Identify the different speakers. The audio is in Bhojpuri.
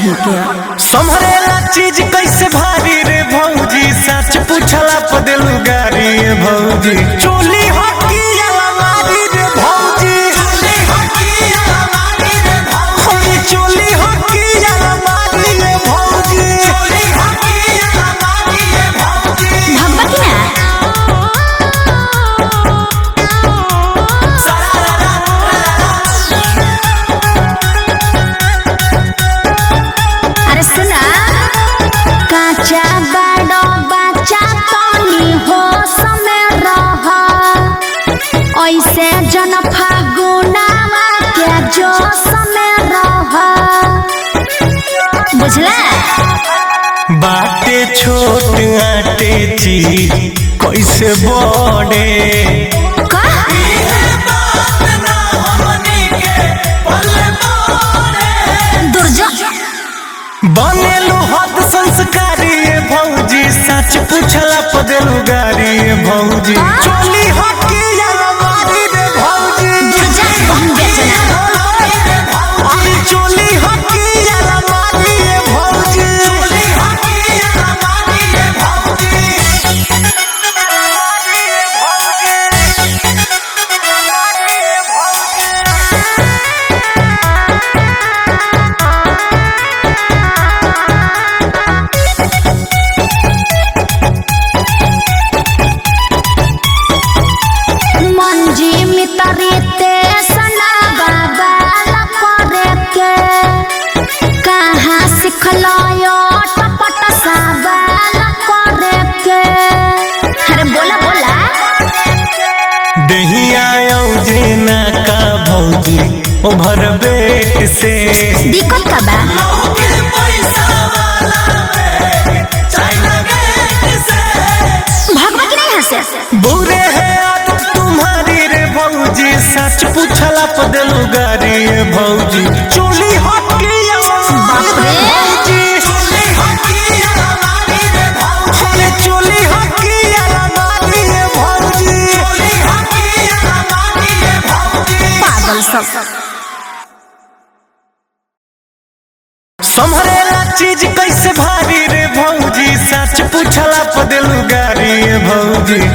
Speaker 1: कहीं के
Speaker 2: संभरेला चीज कैसे भारी रे भौजी सच पूछला पदेलू गारी रे भौजी चोली हकी अलमारी रे भौजी चोली हकी अलमारी रे भौजी चोली हकी अलमारी रे भौजी चोली हकी अलमारी रे भौजी
Speaker 1: भगवा की ना अरे सुना काचा बड़ो बच्चा तनी हो समय रह ऐसे जन फागुनावा के जो समय रह बुझला
Speaker 2: बाटे छोट आटे चीज कैसे बड़े
Speaker 1: का दुर्जो
Speaker 2: बनेलू हद संस्कारी ये भौजी सच पूछला पदेलू गारी ये भौजी
Speaker 1: हाँ?
Speaker 2: चोली हकी अलमारी रे भौजी
Speaker 1: दुर्जा बहन बेचना
Speaker 2: अरे चोली हकी अलमारी रे भौजी चोली हकी अलमारी रे भौजी
Speaker 1: मंजी मितरी ते सना बाबा लपरे के कहाँ सिखलो यो टपट साबा लपरे के अरे बोला बोला
Speaker 2: दहिया जेना का भौजी ओभर बेट से
Speaker 1: दिक्कत का बा भगवा की नहीं हंसे
Speaker 2: बुरे है आदत तुम्हारी रे भौजी सच पूछला पदेलू गारी रे भौजी चोली हकी
Speaker 1: बाप रे।
Speaker 2: भौजी चोली हकी अलमारी रे भौजी अरे चोली हकी अलमारी रे भौजी चोली हकी अलमारी रे भौजी
Speaker 1: पागल सब
Speaker 2: संभरेला चीज कैसे भारी रे भौजी सच पूछला पदेलू गारी रे भौजी